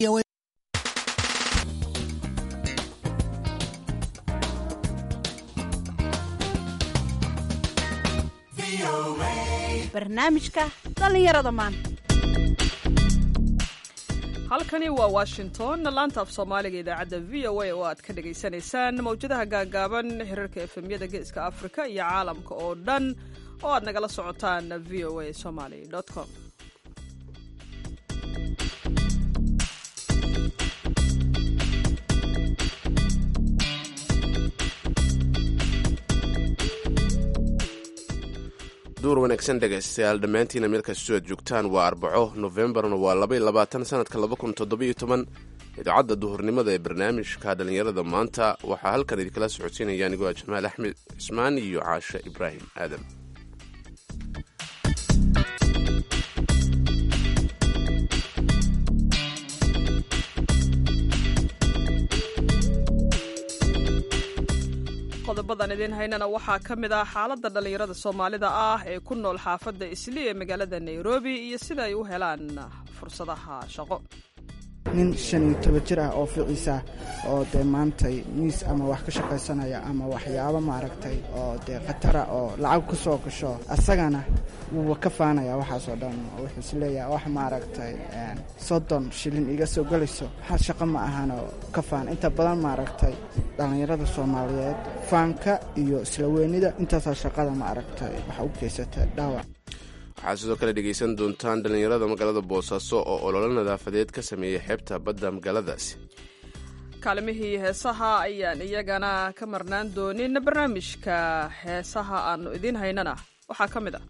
barnaamijka dhallinyarada maanta halkani waa washington laanta af soomaaliga idaacadda v o a oo aad ka dhagaysanaysaan mawjadaha gaagaaban xiriirka efemyada geeska afrika iyo caalamka oo dhan oo aad nagala socotaan v o a somaly com duur wanaagsan dhegaystayaal dhammaantiina meel kastoo aad joogtaan waa arbaco nofembarna waa labaiy labaatan sanadka laba kun toddobiyo toban idaacadda duhurnimada ee barnaamijka dhallinyarada maanta waxaa halkan idinkala socodsiinaya anigoo ah jamaal axmed cismaan iyo caashe ibraahim aadam qodobadan idiin haynana waxaa ka mid ah xaaladda dhallinyarada soomaalida ah ee ku nool xaafadda isli ee magaalada nairobi iyo sida ay u helaan fursadaha shaqo nin shan iyo toban jir ah oo ficiisa oo dee maantay miis ama wax ka shaqaysanaya ama waxyaabo maaragtay oo dee khatara oo lacag ku soo gasho asagana wuuba ka faanaya waxaasoo dhan wuxuu is leeyahay wax maaragtay soddon shilin iga soo gelayso waxaa shaqo ma ahanoo ka faan inta badan maaragtay dhallinyarada soomaaliyeed faanka iyo isla weynida intaasaa shaqada maaragtay waxa u geysata dhaawac waxaad sidoo kale dhegaysan doontaan dhallinyarada magaalada boosaaso oo ololo nadaafadeed ka sameeyey xeebta badda magaaladaasi kaalimihii heesaha ayaan iyagana ka marnaan doonin barnaamijka heesaha aannu idiin haynana waxaa ka mid ah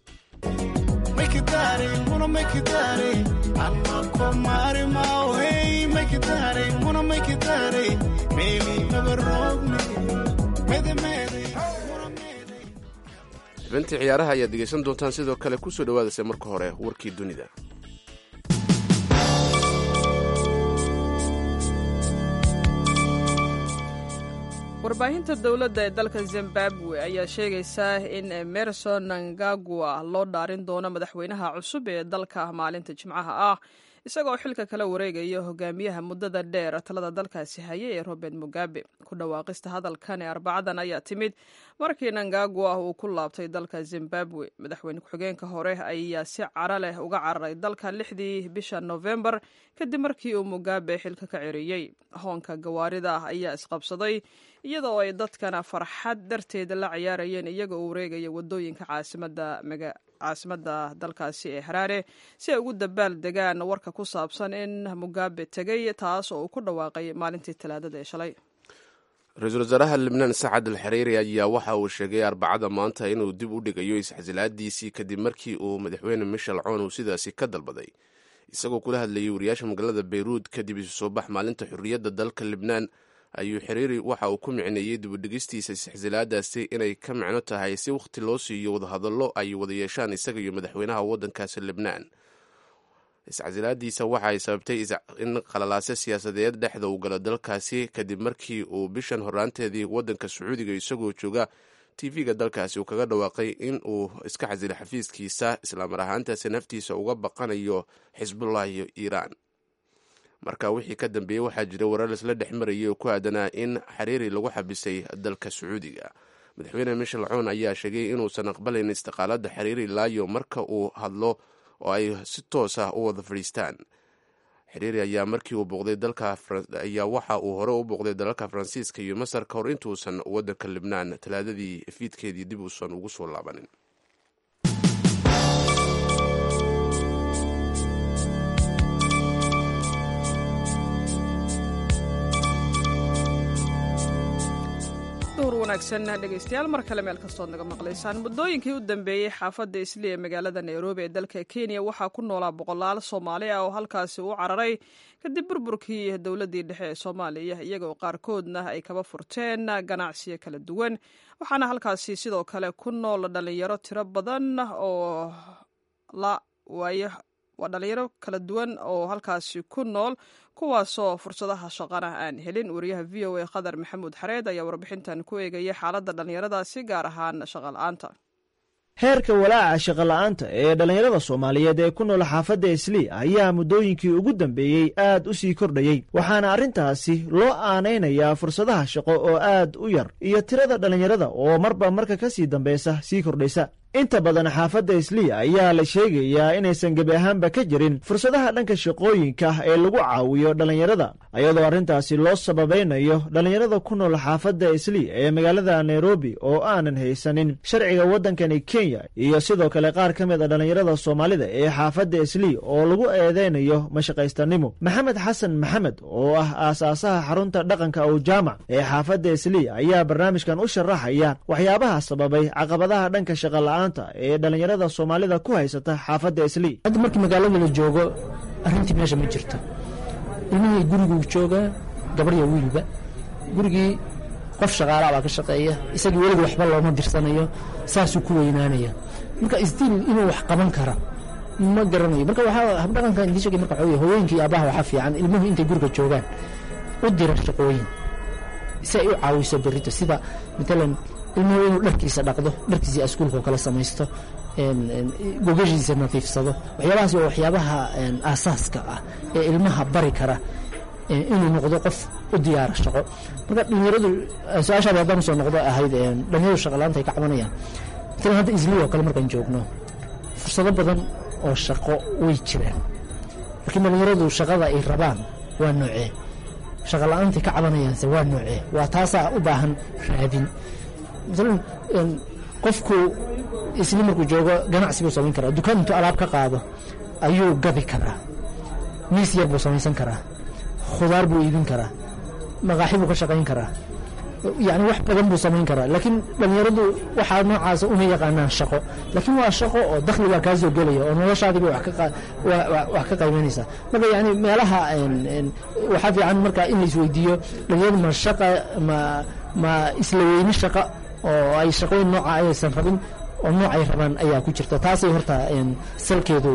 xubintii ciyaaraha ayaad dhegaysan doontaan sidoo kale kusoo dhawaadaysa marka hore warkii dunida warbaahinta dowladda ee dalka zimbabwe ayaa sheegaysaa in emerson nangagwa loo dhaarin doono madaxweynaha cusub ee dalka maalinta jimcaha ah isagoo xilka kala wareegaya hogaamiyaha muddada dheer talada dalkaasi haya ee robert mugabe ku dhawaaqista hadalkan ee arbacadan ayaa timid markii nangagwa uu ku laabtay dalka zimbabwe madaxweyne ku-xigeenka hore ayaa si cara leh uga cararay dalka lixdii bisha nofembar kadib markii uu mugabe xilka ka ceriyey hoonka gawaarida ayaa isqabsaday iyadoo ay dadkana farxad darteeda la ciyaarayeen iyaga oo wareegaya wadooyinka caasimada dalkaasi ee haraare si ay ugu dabaal degaan warka ku saabsan in mugabe tegay taas oo uu ku dhawaaqay maalintii talaadada ee shalay ra-iisul wasaaraha libnaan sacad al xariiri ayaa waxa uu sheegay arbacada maanta inuu dib u dhigayo isxasilaadiisii kadib markii uu madaxweyne michel coon uu sidaasi ka dalbaday isagoo kula hadlayay wariyaasha magaalada beyruud kadib isu soo bax maalinta xorriyadda dalka libnaan ayuu xiriiri waxa uu ku micneeyey dibudhigistiisa isxasilaadaasi inay ka micno tahay si wakhti loo siiyo wadahadallo ay wada yeeshaan isaga iyo madaxweynaha waddankaasi libnaan iscasilaadiisa waxa ay sababtay in qalalaase siyaasadeed dhexda uu galo dalkaasi kadib markii uu bishan horaanteedii waddanka sacuudiga isagoo jooga tv-ga dalkaasi uu kaga dhawaaqay in uu iska xasilay xafiiskiisa islaamar ahaantaasi naftiisa uga baqanayo xisbullah iyo iiraan marka wixii ka dambeeyey waxaa jira warar laisla dhex marayay oo ku aadanaa in xariiri lagu xabisay dalka sacuudiga madaxweyne michel coon ayaa sheegay inuusan aqbalayn istiqaalada xariiri laayo marka uu hadlo oo ay si toos ah u wada fadhiistaan xiriiri ayaa markii uu booqday dalka ayaa waxa uu hore u booqday dalalka faransiiska iyo masar ka hor intuusan waddanka libnaan talaadadii fiidkeedii dib uusan ugu soo laabanin wanaagsan dhegaystayaal mar kale meel kastood naga maqlaysaan muddooyinkii u dambeeyey xaafadda isli ee magaalada nairobi ee dalka kenya waxaa ku noolaa boqolaal soomaali ah oo halkaasi u cararay kadib burburkii dowladdii dhexe ee soomaaliya iyagoo qaarkoodna ay kaba furteen ganacsiyo kala duwan waxaana halkaasi sidoo kale ku nool dhallinyaro tiro badan oo la waayo waa dhallinyaro kala duwan oo halkaasi ku nool kuwaasoo fursadaha shaqana aan helin wariyaha v o a qadar maxamuud xareed ayaa warbixintan ku eegaya xaaladda dhallinyaradaasi gaar ahaan shaqala-aanta heerka walaaca shaqola'aanta ee dhallinyarada soomaaliyeed ee ku nool xaafadda islii ayaa muddooyinkii ugu dambeeyey aad u sii kordhayey waxaana arrintaasi loo aanaynayaa fursadaha shaqo oo aad u yar iyo tirada dhallinyarada oo marba marka ka sii dambaysa sii kordhaysa inta badan xaafadda islii ayaa la sheegayaa inaysan gebi ahaanba ka jirin fursadaha dhanka shaqooyinka ee lagu caawiyo dhallinyarada ayadoo arrintaasi loo sababaynayo dhallinyarada ku nool xaafadda islii ee magaalada nairobi oo aanan haysanin sharciga waddankani kenya iyo sidoo kale qaar ka mid a dhallinyarada soomaalida ee xaafadda islii oo lagu eedeynayo mashaqaystanimo maxamed xasan maxamed oo ah aasaasaha xarunta dhaqanka ow jaamac ee xaafadda islii ayaa barnaamijkan u sharaxaya waxyaabaha sababay caqabadaha dhanka shaqala ee dhallinyarada soomaalida ku haysata xaafadda islii hadda markii magaalada la joogo arrintii meesha ma jirto ilmihii guriguu joogaa gabarya wiilba gurigii qof shaqaalaa baa ka shaqeeya isagii weliga waxba looma dirsanayo saasuu ku weynaanaya marka isdiil inuu wax qaban kara ma garanayo marka waxaa habdhaqanka indii sheegay marka waxaa hooyooyinka iyo aabbaha waxaa fiican ilmuhu intay guriga joogaan u dira shaqooyin si ay u caawiso berrito sida matalan ilmuhu inuu dharkiisa dhaqdo dharkiisa askuulka oo kale samaysto gogashiisa nadiifsado waxyaabahaas waa waxyaabaha aasaaska ah ee ilmaha bari kara inuu noqdo qof u diyaara shaqo marka dhalinyaradu su-aashaada haddaan usoo noqdo ahayd dhalinyaradu shaqalaanta ay ka cabanayaan matalan hadda isliw oo kale markaan joogno fursado badan oo shaqo way jiraan laakiin dhalinyaradu shaqada ay rabaan waa noocee shaqa la-aantay ka cabanayaanse waa noocee waa taasaa u baahan raadin maalan qofku isli markuu joogo ganacsi buu samayn karaa dukaan intuu alaab ka qaado ayuu gabi karaa miis yar buu samaysan karaa khudaar buu iibin karaa maqaaxi buu ka shaqayn karaa yacni wax badan buu samayn karaa laakiin dhallinyaradu waxaa noocaasa uma yaqaanaan shaqo laakiin waa shaqo oo dakhli baa kaa soo gelaya oo noloshaadiiba wax ka qaybanaysaa marka yani meelaha waxaa fiican marka in la isweydiiyo dhallinyaradu ma shaqa ma ma isla weyni shaqa oo ay shaqooyin nooca ayaysan rabin oo noocay rabaan ayaa ku jirta taasay horta salkeedu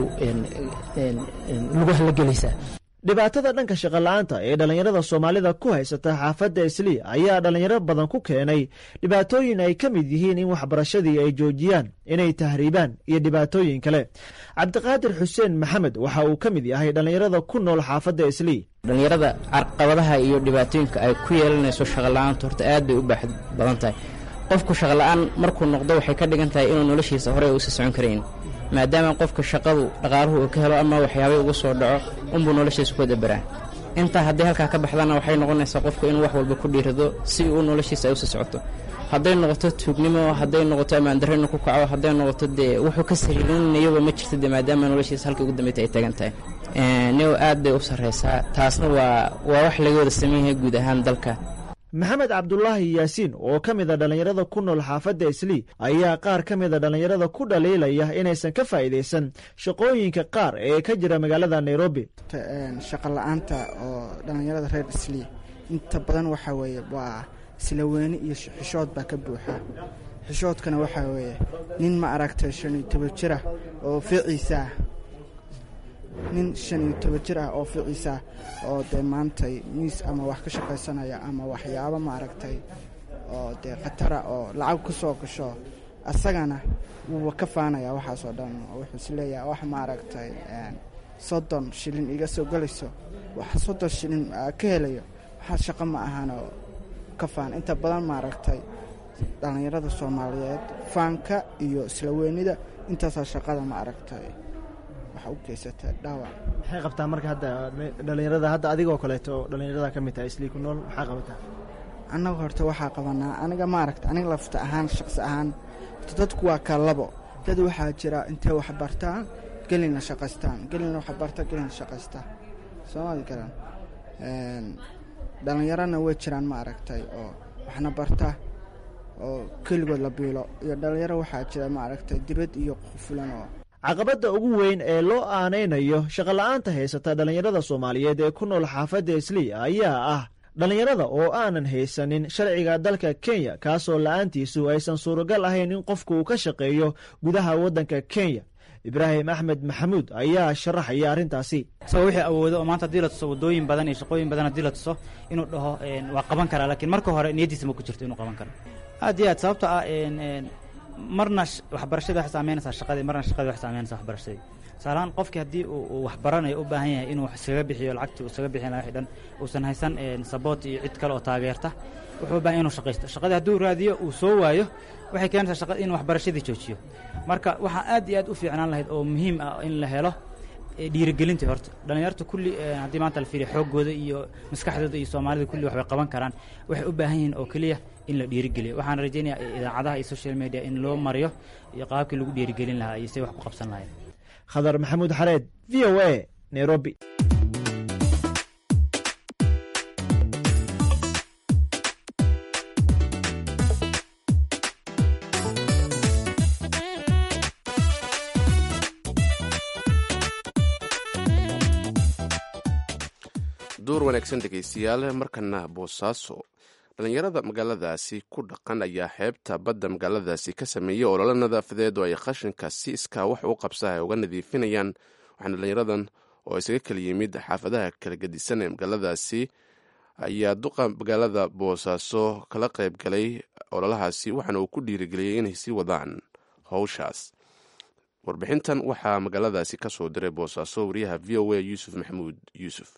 lugaha la gelaysaa dhibaatada dhanka shaqola'aanta ee dhallinyarada soomaalida ku haysata xaafadda islii ayaa dhallinyaro badan ku keenay dhibaatooyin ay ka mid yihiin in waxbarashadii ay joojiyaan inay tahriibaan iyo dhibaatooyin kale cabdiqaadir xuseen maxamed waxa uu ka mid yahay dhallinyarada ku nool xaafadda islii dhallinyarada carqabadaha iyo dhibaatooyinka ay ku yeelanayso shaqola'aanta horta aad bay u baaxad badan tahay qofku shaqola'aan markuu noqdo waxay ka dhigan tahay inuu noloshiisa horey uusa socon karayn maadaama qofka shaqadu dhaqaaluhu uu ka helo ama waxyaabay uga soo dhaco unbuu noloshiisa ku dabaraa intaa hadday halkaa ka baxdana waxay noqonaysaa qofku inuu wax walba ku dhiirado si uu noloshiisa ay usi socoto hadday noqoto tuugnimo hadday noqoto ammaandarro inuu ku kaco hadday noqoto dee wuxuu ka sariirinayaba ma jirto dee maadaama noloshiisa halka ugu dambeyta ay taagan tahay niw aad bay u sarraysaa taasna waa waa wax laga wada sameyn yahay guud ahaan dalka maxamed cabdulaahi yaasiin oo ka mid a dhallinyarada ku nool xaafadda islii ayaa qaar ka mida dhallinyarada ku dhaliilaya inaysan ka faa'iidaysan shaqooyinka qaar ee ka jira magaalada nairobi shaqa la-aanta oo dhallinyarada reer islii inta badan waxaa weeye waa isla weyni iyo xishood baa ka buuxa xishoodkana waxaa weeye nin ma aragtay shan iyo toban jir ah oo ficiisaah nin shan iyo toban jir ah oo ficiisa oo dee maantay miis ama wax ka shaqaysanaya ama waxyaabo maaragtay oo dee khatara oo lacag ku soo gasho asagana wuuba ka faanaya waxaasoo dhan wuxuu isleeyahay wax maaragtay soddon shilin iga soo gelayso wax soddon shilin ka helayo waxaa shaqo ma ahanoo ka faan inta badan maaragtay dhallinyarada soomaaliyeed faanka iyo isla weynida intaasaa shaqada ma aragtay maxay qabtaa marka hadda dhallinyarada hadda adigoo kaleeto dhallinyarada ka mid tahay islii ku nool maxaa qabataa annaga horta waxaa qabanaa aniga maaragta aniga lafta ahaan shaqsi ahaan horta dadku waa ka labo dad waxaa jira intay wax bartaan gelina shaqaystaan gelina wax barta gelina shaqaysta soomali garan dhallinyarana way jiraan ma aragtay oo waxna barta oo keligood la biilo iyo dhallinyaro waxaa jira ma aragtay dibad iyo qufulan oo caqabadda ugu weyn ee loo aanaynayo shaqola'aanta haysata dhallinyarada soomaaliyeed ee ku nool xaafadda islii ayaa ah dhallinyarada oo aanan haysanin sharciga dalka kenya kaasoo la'aantiisu aysan suuragal ahayn in qofku uu ka shaqeeyo gudaha waddanka kenya ibraahim axmed maxamuud ayaa sharaxaya arrintaasi isagoo wixii awoodo oo maanta haddii la tuso waddooyin badan iyo shaqooyin badan haddii la tuso inuu dhaho waa qaban karaa laakiin marka hore niyaddiisa ma ku jirto inuu qaban karo aad iyo aad sababta ah marna waxbarashadii waxay saameynaysaa shaqadii marna shaqadii waxay saameynaysaa waxbarashadii tusaalahaan qofkii haddii uu wax baranayo u baahan yahay inuu iskaga bixiyo lacagtii uu iskaga bixin lahaa wixii dhan uusan haysan saboot iyo cid kale oo taageerta wuxuu u baahan inuu shaqaysto shaqadii hadduu raadiyo uu soo waayo waxay keenaysaa shaqada inuu waxbarashadii joojiyo marka waxaa aad iyo aad u fiicnaan lahayd oo muhiim ah in la helo dhiirigelintii horta dhallinyarta kulli haddii maanta la fiiriyo xooggooda iyo maskaxdooda iyo soomaalida kulli waxbay qaban karaan waxay u baahan yihiin oo keliya in la dhiirigeliyo waxaan rajaynayaa idaacadaha iyo social media in loo mariyo iyo qaabkii lagu dhiirigelin lahaa iyo say wax ku qabsan lahayd khadar maxamuud xareed v o a nairobi duur wanaagsan dhegaystayaal markana boosaaso dhallinyarada magaaladaasi ku dhaqan ayaa xeebta badda magaaladaasi ka sameeyey ololo nadaafadeed oo ay qashinka si iskaa wax u qabsa ay uga nadiifinayaan waxaana dhallinyaradan oo isaga kala yimid xaafadaha kala gedisan ee magaaladaasi ayaa duqa magaalada boosaaso kala qayb galay ololahaasi waxaana uu ku dhiirigeliyey inay sii wadaan howshaas warbixintan waxaa magaaladaasi ka soo diray boosaaso wariyaha v o a yuusuf maxamuud yuusuf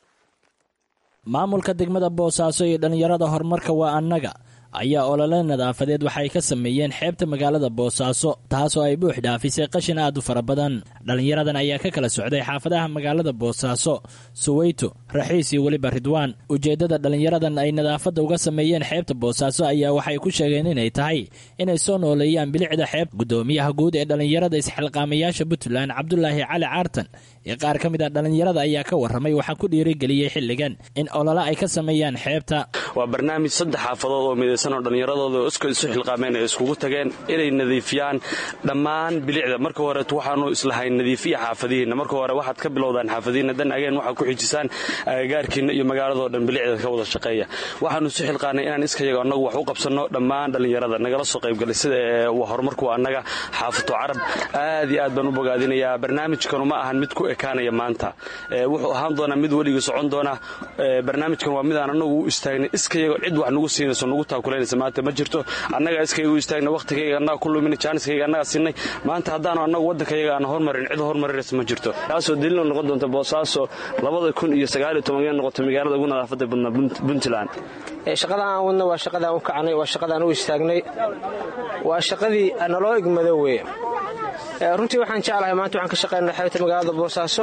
maamulka degmada boosaaso iyo dhallinyarada horumarka waa annaga ayaa olole nadaafadeed waxay ka sameeyeen xeebta magaalada boosaaso taasoo ay buux dhaafisay qashin aad u fara badan dhallinyaradan ayaa ka kala socday xaafadaha magaalada boosaaso suweyto raxiis iyo weliba ridwaan ujeeddada dhallinyaradan ay nadaafadda uga sameeyeen xeebta boosaaso ayaa waxay ku sheegeen inay tahay inay soo nooleeyaan bilicda xeeb guddoomiyaha guud ee dhallinyarada isxilqaamayaasha puntland cabdulaahi cali caartan iyo qaar ka mid a dhallinyarada ayaa ka warramay waxaa ku dhiirigeliyey xilligan in olole ay ka sameeyaan xeebta waa barnaamij saddex xaafadood oo midaysan oo dhallinyaradooda iska isu xilqaameen ay iskugu tageen inay nadiifiyaan dhammaan bilicda marka horeet waxaanu islahayn nadiifiya xaafadihiinna marka hore waxaad ka bilowdaan xaafadihiinna dan ageen waxaad ku xijisaan agagaarkiinna iyo magaaladoo dhan bilicda ka wada shaqeeya waxaanu isu xilqaanay inaan iskayaga annagu wax u qabsanno dhammaan dhallinyarada nagala soo qaybgalay sida horumarku annaga xaafato carab aad iyo aad baan u bogaadinayaa barnaamijkanu ma ahan mid ku ekaanaya maanta wuxuu ahaan doonaa mid weligii socon doona barnaamijkan waa midaan annagu u istaagnay iskayago cid wax nugu siinayso nugu taakulanaysa maanta ma jirto annagaa iskayaga u istaagna wakhtigayga annaga ku lumina jaaniskayga annagaa siinay maanta haddaanu annagu waddankayaga aan hormarin cid hormarinaysa ma jirto taasoo daliil noqon doonta boosaaso labada kun iyo sagaaliyo tobanka noqoto magaalada ugu nadaafadda badnaa puntland shaqada aan wadna waa shaqadaan u kacnay waa shaqadaan u istaagnay waa shaqadii naloo igmado weye runtii waxaan jeclahay maanta waxaan ka shaqaynaa xeebta magaalada boosaaso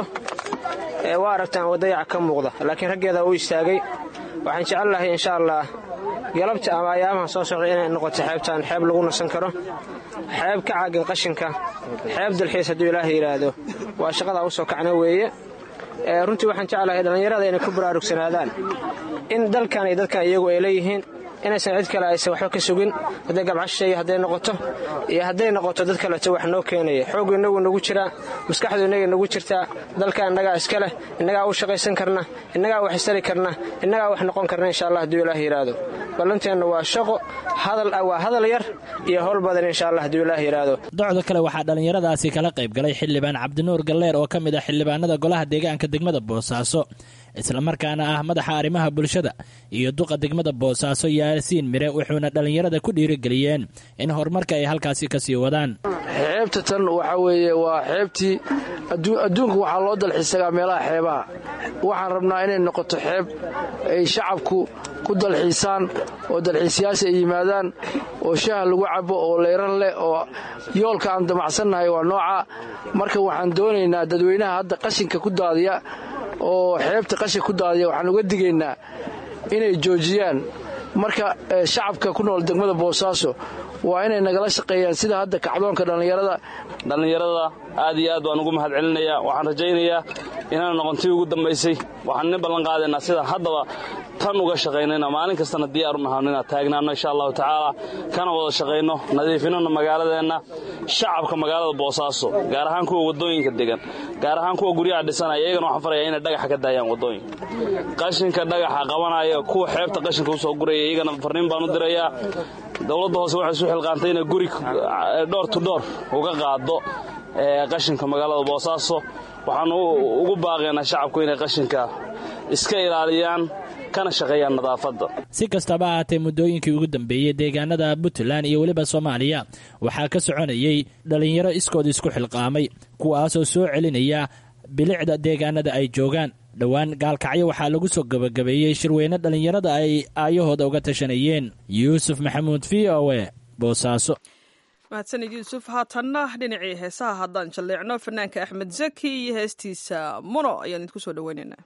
waa aragtaan wadayaca ka muuqda laakiin raggeeda u istaagay waxaan jecel lahay insha allah galabta ama ayaamaha soo socda inay noqoto xeebtaan xeeb lagu nasan karo xeeb ka caagan qashinka xeeb dalxiis hadduu ilaaha yidhaahdo waa shaqadaa u soo kacna weeye runtii waxaan jeclahay dhallinyarada inay ku baraarugsanaadaan in dalkan iyo dadkan iyagu ay leeyihiin inaysan cid kale aysan waxba ka sugin hadday gabcasheeya hadday noqoto iyo hadday noqoto dad kaleto wax noo keenaya xooggu innagu nagu jiraa maskaxdu innaga nagu jirtaa dalka innagaa iska leh innagaa u shaqaysan karna innagaa wax istari karna innagaa wax noqon karna insha allah hadduu ilaah yidhaahdo ballanteenna waa shaqo waa hadal yar iyo howl badan insha allah hadduu ilaah yidhaahdo docda kale waxaa dhallinyaradaasi kala qayb galay xildhibaan cabdinuur galleer oo ka mid ah xildhibaanada golaha deegaanka degmada boosaaso islamarkaana ah madaxa arrimaha bulshada iyo duqa degmada boosaaso yaasiin mire wuxuuna dhallinyarada ku dhiirigeliyeen in horumarka ay halkaasi ka sii wadaan xeebta tan waxaa weeye waa xeebtii adduunka waxaa loo dalxiisagaa meelaha xeebaha waxaan rabnaa inay noqoto xeeb ay shacabku ku dalxiisaan oo dalxiisayaasha ay yimaadaan oo shaha lagu cabo oo leyran leh oo yoolka aan damacsannahay waa nooca marka waxaan doonaynaa dadweynaha hadda qashinka ku daadiya oo xeebta qashin ku daadiya waxaan uga digaynaa inay joojiyaan marka shacabka ku nool degmada boosaaso waa inay nagala shaqeeyaan sida hadda kacdoonka dhallinyarada dhallinyarada aad iyo aad waan ugu mahad celinayaa waxaan rajaynayaa inaan noqontii ugu dambaysay waxaan nin ballan qaadaynaa sidaan haddaba tan uga shaqaynayna maalin kastana diyaar umahano inaad taagnaano insha allahu tacaala kana wada shaqayno nadiifinano magaaladeenna shacabka magaalada boosaaso gaar ahaan kuwa waddooyinka degan gaar ahaan kuwa guryaha dhisanaya iyagana waxaan faraya inay dhagaxa ka daayaan waddooyinka qashinka dhagaxa qabanaya kuwa xeebta qashinka usoo guraya iyagana farriin baan u dirayaa dowladda hoose waxay isu xilqaantay inay guri dhoor tu dhoor uga qaado qashinka magaalada boosaaso waxaanu ugu baaqaynaa shacabku inay qashinka iska ilaaliyaan kana shaqeeyaan nadaafadda si kastaba ahaatee muddooyinkii ugu dambeeyey deegaanada puntland iyo weliba soomaaliya waxaa ka soconayay dhallinyaro iskood isku xilqaamay kuwaasoo soo celinaya bilicda deegaanada ay joogaan dhowaan gaalkacyo waxaa lagu soo gebagabeeyey shirweyne dhallinyarada ay aayahooda uga tashanayeen yuusuf maxamuud v o e boosaaso mahadsanid yuusuf haatanna dhinacii heesaha haddaan jalleecno fanaanka axmed zaki iyo heestiisa muno ayaan idinku soo dhoweynaynaa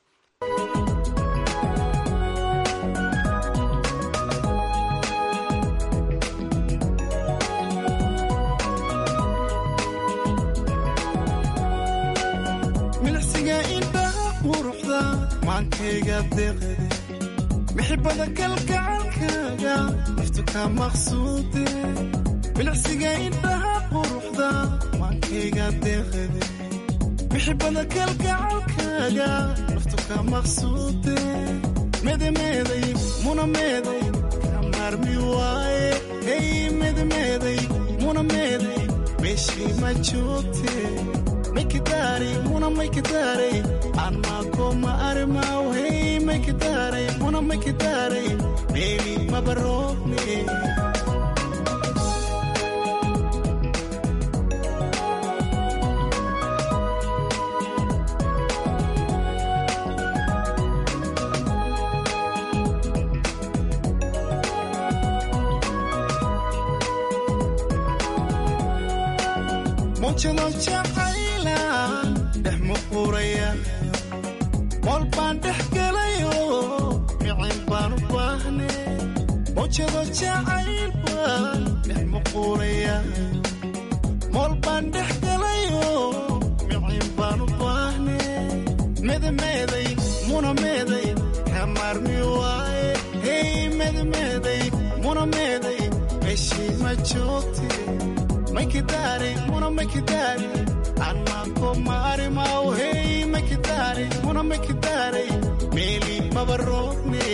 milixsiga indhaha quruxda maankayga deeqade mixibada kalgacalkaaga naftu ka maqsuude milixsiga indhaha quruxda maankayga deeqade mixibada kalgacalkaaga naftu ka maqsuude medemeeday muna meeday ka maarmi waaye hey medemeeday muna meeday meeshii ma joogte maykidare muna maykidare anmako ma arimaw hey maykidare muna maykidare meeli mabaroogne mawjado jacayla dhex muquraya mool baan dhex gelayo micin baan u baahne mawjado jacayl baan dhex muquraya mool baan dhex gelayo micin baan u baahne medemeeday muna meeday ka maarmi waaye hey medemeeday muna meeday meeshii ma joogte maykidare muna maykidare anmako ma arimaw hey maykidare muna maykidare meeli mabaroogne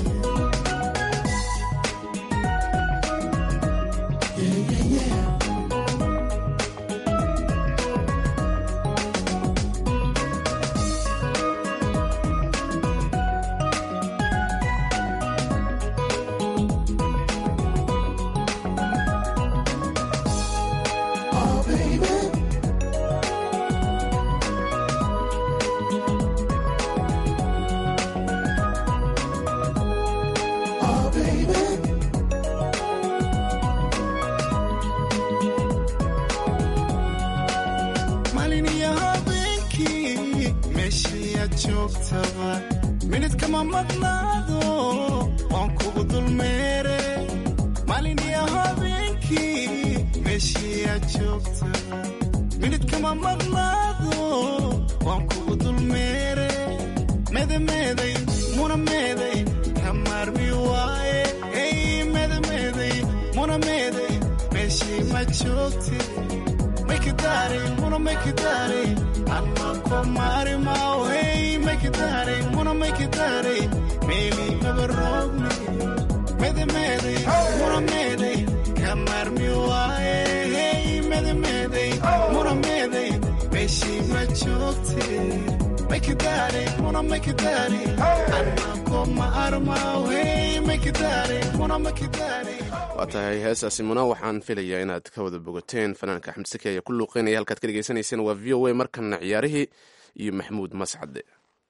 maalin iyo habeenkii meeshiiyaad joogtaba minid kama maqnaado waan kugu dulmeere maalin iyo habeenkii meeshiiyaad joogtaba minid kama maqnaado waan kugu dulmeere medemeeday muna meeday ka maarmi waaye hey medemeeday muna meeday meeshii ma joogte maykidare muna maykidare anmako ma arimaw hey maykidare muna maykidare meeli mabaroogne medemeeday muna meeday ka maarmi waaye hey medemeeday muna meeday meeshii ma joogte maykidare muna maykidare anmako ma arimaw hey maykidare muna maykidare waa tahay heesaasi muna waxaan filayaa inaad ka wada bogateen fanaanka axmed saki ayaa ku luuqeynaya halkaad ka dhegeysanayseen waa v o a markana ciyaarihii iyo maxamuud mascade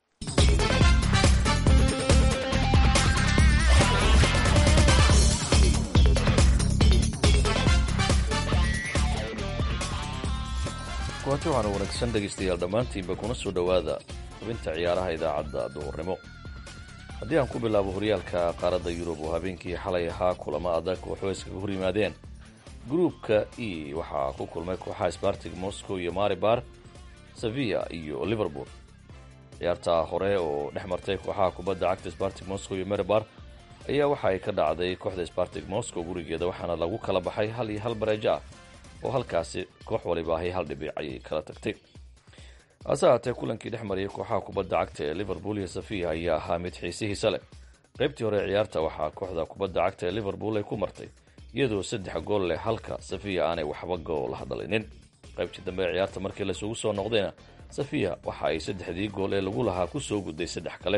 kulanti waxaana wanaagsan dhegaystayaal dhammaantiinba kuna soo dhowaada xubinta ciyaaraha idaacadda duhurnimo haddii aan ku bilaabo horyaalka qaaradda yurub oo habeenkii xalay ahaa kulamo adag waxoo iskaga hor yimaadeen gruupka e waxaa ku kulmay kooxaha sbartig moscow iyo maribar sevilla iyo liverpool ciyaarta hore oo dhex martay kooxaha kubadda cagta sbartig moscow iyo maribar ayaa waxa ay ka dhacday kooxda sbartig moscow gurigeeda waxaana lagu kala baxay hal iyo hal bareejo ah oo halkaasi koox waliba ahay hal dhibic ayay kala tagtay hase haatee kulankii dhex mariyay kooxaha kubadda cagta ee liverpool iyo safiya ayaa ahaa mid xiisihiisa leh qaybtii hore ciyaarta waxaa kooxda kubadda cagta ee liverpool ay ku martay iyadoo saddex gool leh halka safiya aanay waxba goolaha dhalinin qaybtii dambe ee ciyaarta markii laysugu soo noqdayna safiya waxa ay saddexdii gool ee lagu lahaa ku soo gudday saddex kale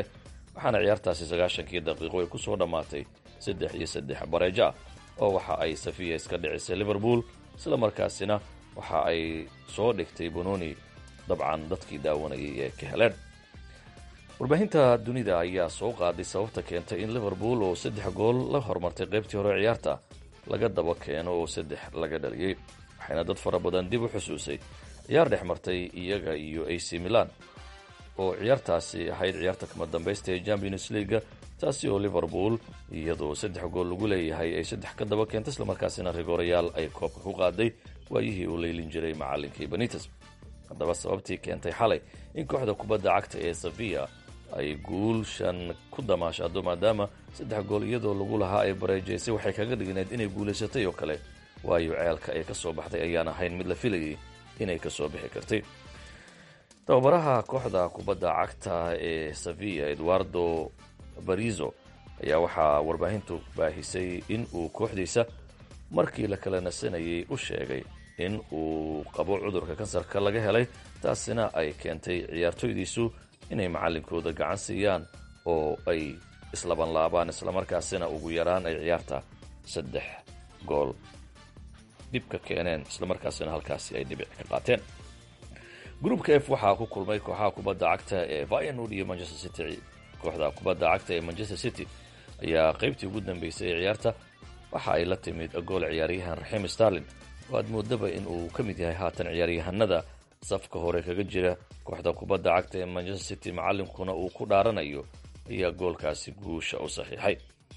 waxaana ciyaartaasi sagaashankii daqiiqo ay ku soo dhammaatay saddex iyo saddex bareejo ah oo waxa ay safiya iska dhicisay liverpool isla markaasina waxa ay soo dhigtay bononi dabcan dadkii daawanayay ee ka heleen warbaahinta dunida ayaa soo qaaday sababta keentay in liverpool oo saddex gool la hormartay qaybtii hore ciyaarta laga daba keeno oo saddex laga dhaliyey waxayna dad fara badan dib u xusuusay ciyaar dhex martay iyaga iyo ac milan oo ciyaartaasi ahayd ciyaarta kama dambaysta ee champions leaga taasi oo liverpool iyadoo saddex gool lagu leeyahay ay saddex ka daba keentay islamarkaasina rigorayaal ay koobka ku qaaday waayihii uu leylin jiray macalinkii benites haddaba sababtii keentay xalay in kooxda kubadda cagta ee safiya ay guulshan ku damaashaado maadaama saddex gool iyadoo lagu lahaa ay bareejaysay waxay kaga dhigneed inay guulaysatay oo kale waayo ceelka ay ka soo baxday ayaan ahayn mid la filayay inay ka soo bixi kartay tababaraha kooxda kubadda cagta ee safiya eduardo barizo ayaa waxaa warbaahintu baahisay in uu kooxdiisa markii la kala nasanayay u sheegay in uu qabo cudurka kansarka laga helay taasina ay keentay ciyaartoydiisu inay macallinkooda gacan siiyaan oo ay islabanlaabaan islamarkaasina ugu yaraan ay ciyaarta saddex gool dhib ka keeneen islamarkaasina halkaasi ay dhibic ka qaateen gruupka f waxaa ku kulmay kooxaha kubadda cagta ee vianud iyo manchester city kooxda kubadda cagta ee manchester city ayaa qaybtii ugu dambeysay ee ciyaarta waxa ay la timid gool ciyaaryahan raxiim starlin oo aad moodaba in uu ka mid yahay haatan ciyaaryahanada safka hore kaga jira kooxda kubadda cagta ee manchester city macallinkuna uu ku dhaaranayo ayaa goolkaasi guusha u saxiixay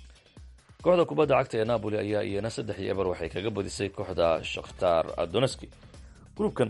kooxda kubadda cagta ee napoli ayaa iyana saddex iyo eber waxay kaga badisay kooxda shakhtar doneski gruubkan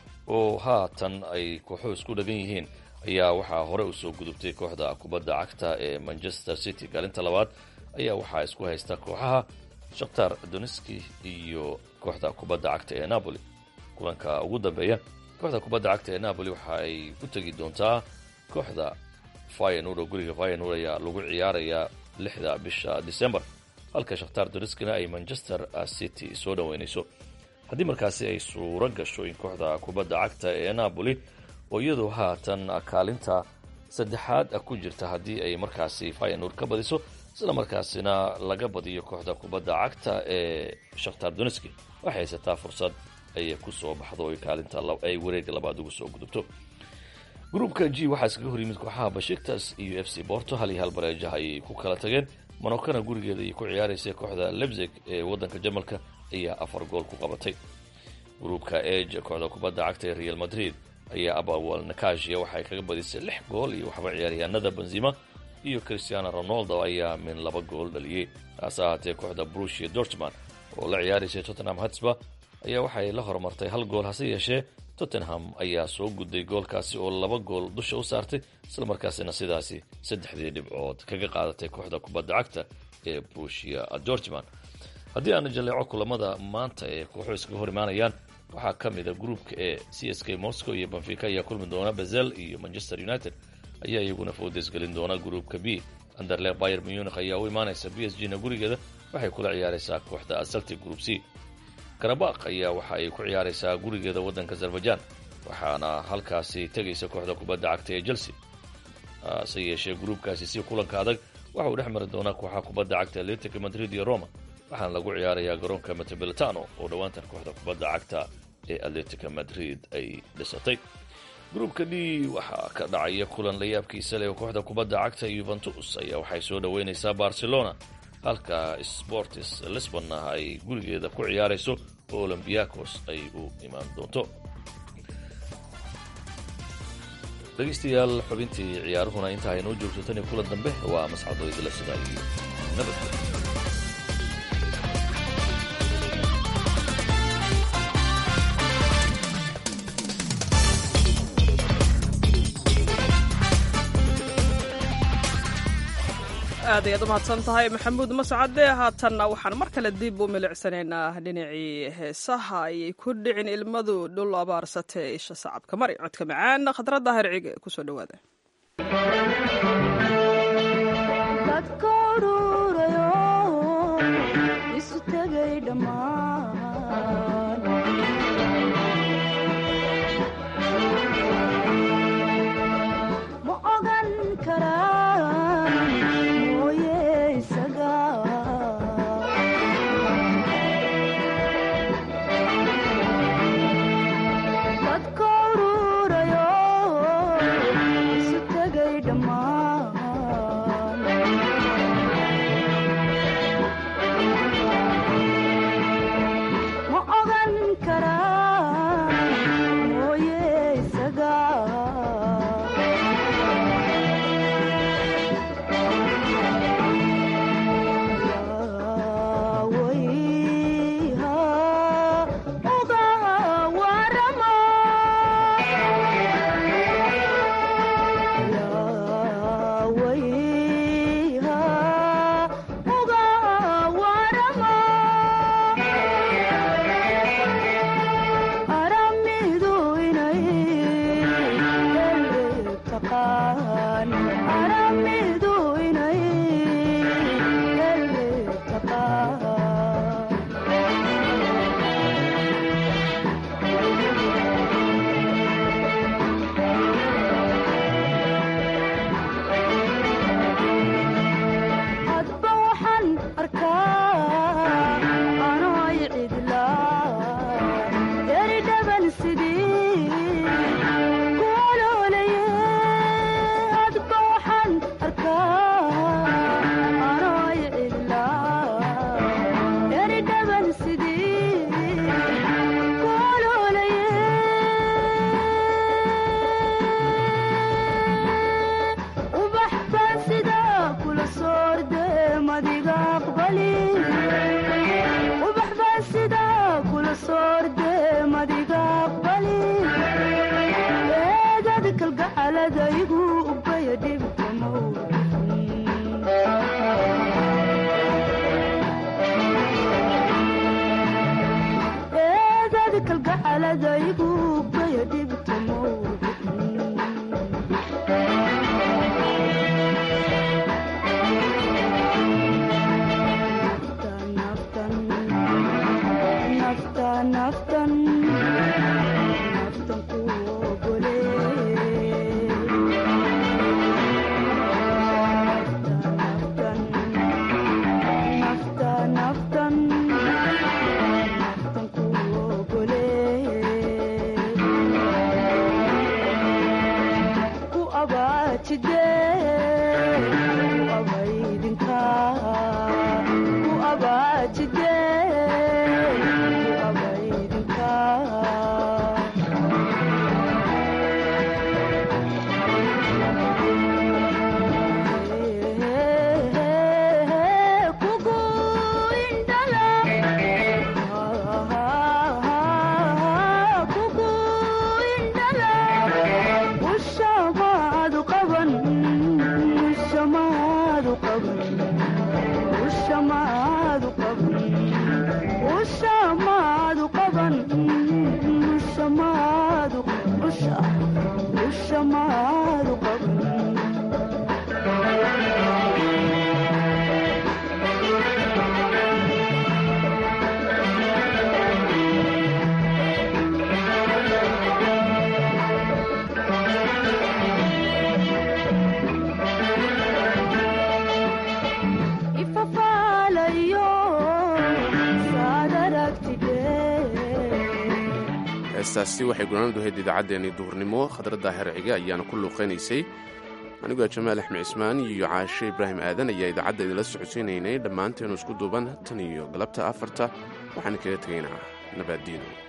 oo haatan ay kooxuhu isku dhagan yihiin ayaa waxaa hore usoo gudubtay kooxda kubadda cagta ee manchester city kaalinta labaad ayaa waxaa isku haysta kooxaha shakhtar doneski iyo kooxda kubadda cagta ee napoli kulanka ugu dambeeya kooxda kubadda cagta ee napoli waxa ay u tegi doontaa kooxda fayanur oo guriga fayanur ayaa lagu ciyaarayaa lixda bisha december halka shakhtar doneskina ay manchester city soo dhoweynayso haddii markaasi ay suuro gasho in kooxda kubadda cagta ee napoli oo iyadoo haatan kaalinta saddexaad ku jirta haddii ay markaasi fayanur ka badiso isla markaasina laga badiyo kooxda kubadda cagta ee shakhtar doneski waxay haysataa fursad ayay ku soo baxdo oy kaalinta ay wareega labaad ugu soo gudubto gruupka g waxaa iskaga hor yimid kooxaha bashiktas iyo f c borto hal iyo hal bareejaha ayay ku kala tageen monokana gurigeeda ayay ku ciyaaraysay kooxda lebzig ee waddanka jamalka ayaa afar gool ku qabatay gruupka eg kooxda kubadda cagta ee real madrid ayaa abawal nakashia waxay kaga badisay lix gool iyo waxba ciyaaryahanada benzima iyo christiano ronaldo ayaa min laba gool dhaliyey taase ahaatee kooxda brushia dortman oo la ciyaaraysay tottenham hatsba ayaa waxay la horumartay hal gool hase yeeshee tottenham ayaa soo gudday goolkaasi oo laba gool dusha u saartay islamarkaasina sidaasi saddexdii dhibcood kaga qaadatay kooxda kubadda cagta ee brushia dortman haddii aana jaleeco kulamada maanta ee kooxu iskaga hor imaanayaan waxaa ka mid a gruupka ee c s k moscow iyo benfica ayaa kulmi doona bezel iyo manchester united ayaa iyaguna foodeysgelin doona gruupka b anderle bayer munich ayaa u imaanaysa b s g na gurigeeda waxay kula ciyaaraysaa kooxda celtic group c karabakh ayaa waxa ay ku ciyaaraysaa gurigeeda waddanka azerbaijan waxaana halkaasi tegaysa kooxda kubadda cagta ee chelsea hase yeeshee gruupkaasi si kulanka adag waxa uu dhex mari doonaa kooxaha kubadda cagta atletica madrid iyo roma waxaana lagu ciyaarayaa garoonka metropolitano oo dhowaantan kooxda kubadda cagta ee atletica madrid ay dhisatay gruupka d waxaa ka dhacaya kulan layaabkiisa leh oo kooxda kubadda cagta yuventus ayaa waxay soo dhoweynaysaa barcelona halka sportis lisbonna ay gurigeeda ku ciyaarayso oo olombiakos ay u imaan doonto dhegaystayaal xubintii ciyaaruhuna inta aynoo joogto tan iyo kulan dambe waa mascado idila sida iyo nabadgel aad ayaad u mahadsan tahay maxamuud mascade haatanna waxaan mar kale dib u milicsanaynaa dhinacii heesaha ayay ku dhicin ilmadu dhul abaarsatee isha sacabka mari codka macaan khadradda hercige kusoo dhowaada ma ogan karaa madiga aqbali ubax baa sidaa kula soorde madiga aqbali eedadi kalgacaladaygu ubaya dhibkamaw eedadi kalgacaladaygu ubaya dhibkamaw naftan naftan ku ogole naftan naftan naftan ku ogole ku abaajide ku abaydinka ku abaajide ku abaydinka kugu indhala kugu indhala ushamaadu qaban ushamaadu qaban ushamaadu qaban ushamaadu qaban ushamaadu usha ushamaadu qaban ifafaalayo saad aragtide heestaasi waxay gunaanadu ahayd idaacaddeenii duhurnimo khadradda hercige ayaana ku luuqaynaysay anigoo jamaal axmed cismaan iyo caashe ibraahim aadan ayaa idaacadda idinla socodsiinaynay dhammaanteenu isku duuban tan iyo galabta afarta waxaan kaga tegaynaa nabaaddiino